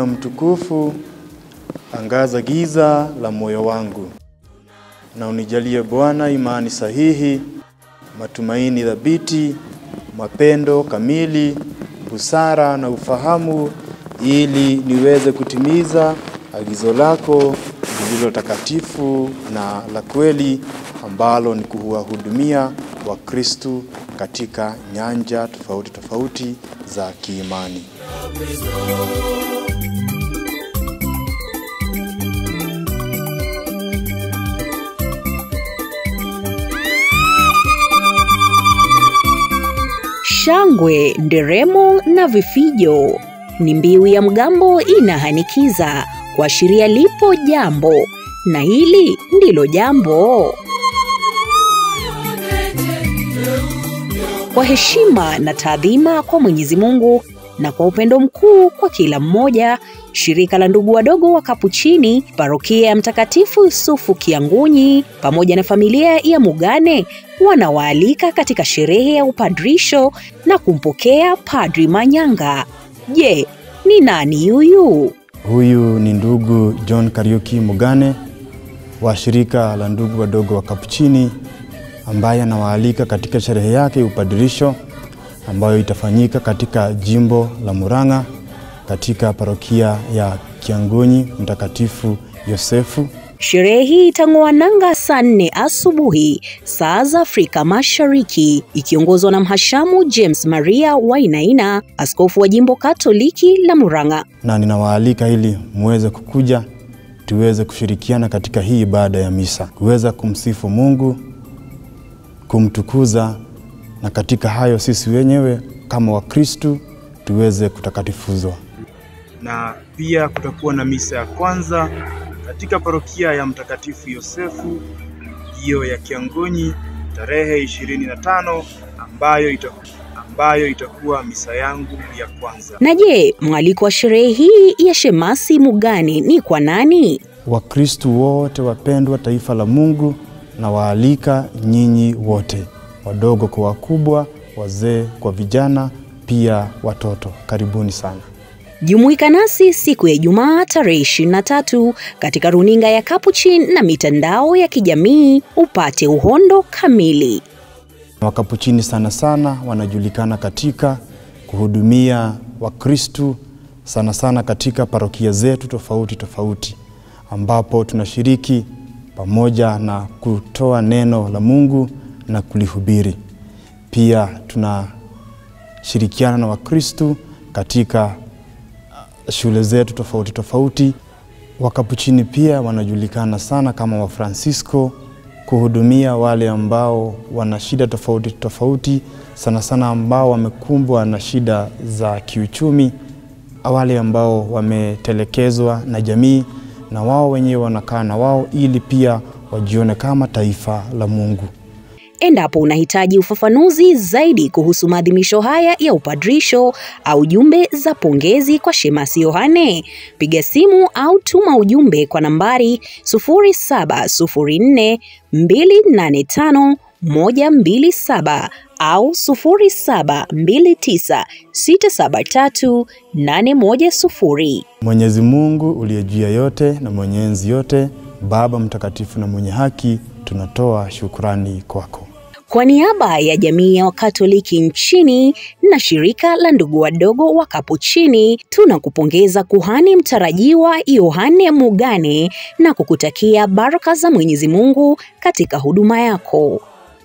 Bwana mtukufu, angaza giza la moyo wangu, na unijalie Bwana imani sahihi, matumaini thabiti, mapendo kamili, busara na ufahamu, ili niweze kutimiza agizo lako lililo takatifu na la kweli, ambalo ni kuwahudumia Wakristu katika nyanja tofauti tofauti za kiimani. Shangwe, nderemo na vifijo ni mbiu ya mgambo inahanikiza kuashiria lipo jambo, na hili ndilo jambo. Kwa heshima na taadhima kwa Mwenyezi Mungu na kwa upendo mkuu kwa kila mmoja, shirika la ndugu wadogo wa Kapuchini, parokia ya Mtakatifu Yusufu Kiangunyi pamoja na familia ya Mugane wanawaalika katika sherehe ya upadrisho na kumpokea Padri Manyanga. Je, ni nani yuyu? Huyu ni ndugu John Kariuki Mugane wa shirika la ndugu wadogo wa Kapuchini ambaye anawaalika katika sherehe yake ya upadirisho ambayo itafanyika katika jimbo la Murang'a katika parokia ya Kiangunyi Mtakatifu Yosefu. Sherehe hii itang'oa nanga saa nne asubuhi saa za Afrika Mashariki, ikiongozwa na mhashamu James Maria Wainaina, askofu wa jimbo Katoliki la Murang'a. na ninawaalika ili muweze kukuja tuweze kushirikiana katika hii ibada ya misa, kuweza kumsifu Mungu, kumtukuza, na katika hayo sisi wenyewe kama Wakristu tuweze kutakatifuzwa. na pia kutakuwa na misa ya kwanza katika parokia ya Mtakatifu Yosefu hiyo ya Kiangonyi tarehe 25 ambayo itakuwa, ambayo itakuwa misa yangu ya kwanza. Na je, mwaliko wa sherehe hii ya Shemasi Mugane ni kwa nani? Wakristu wote wapendwa, taifa la Mungu, na waalika nyinyi wote, wadogo kwa wakubwa, wazee kwa vijana, pia watoto. Karibuni sana. Jumuika nasi siku ya Ijumaa tarehe 23 katika runinga ya Capuchin na mitandao ya kijamii upate uhondo kamili. Wakapuchini sana sana wanajulikana katika kuhudumia Wakristu sana sana katika parokia zetu tofauti tofauti, ambapo tunashiriki pamoja na kutoa neno la Mungu na kulihubiri. Pia tunashirikiana na Wakristu katika uh, shule zetu tofauti tofauti. Wakapuchini pia wanajulikana sana kama Wafransisko kuhudumia wale ambao wana shida tofauti tofauti, sana sana ambao wamekumbwa na shida za kiuchumi, wale ambao wametelekezwa na jamii, na wao wenyewe wanakaa na wao ili pia wajione kama taifa la Mungu. Endapo unahitaji ufafanuzi zaidi kuhusu maadhimisho haya ya upadrisho au jumbe za pongezi kwa Shemasi Yohane, piga simu au tuma ujumbe kwa nambari 0704 285 127 au 0729 673 810. Mwenyezi Mungu uliye juu ya yote na mwenye enzi yote, Baba mtakatifu na mwenye haki, tunatoa shukrani kwako. Kwa niaba ya jamii ya Wakatoliki nchini na shirika la ndugu wadogo wa Kapuchini, tunakupongeza kuhani mtarajiwa Yohane Mugane na kukutakia baraka za Mwenyezi Mungu katika huduma yako.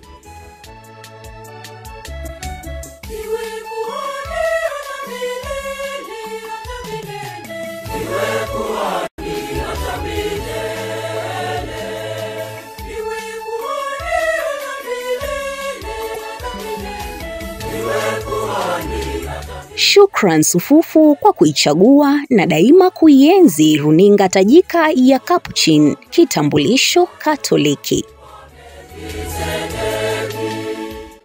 Shukran sufufu kwa kuichagua na daima kuienzi runinga tajika ya Capuchin, kitambulisho Katoliki.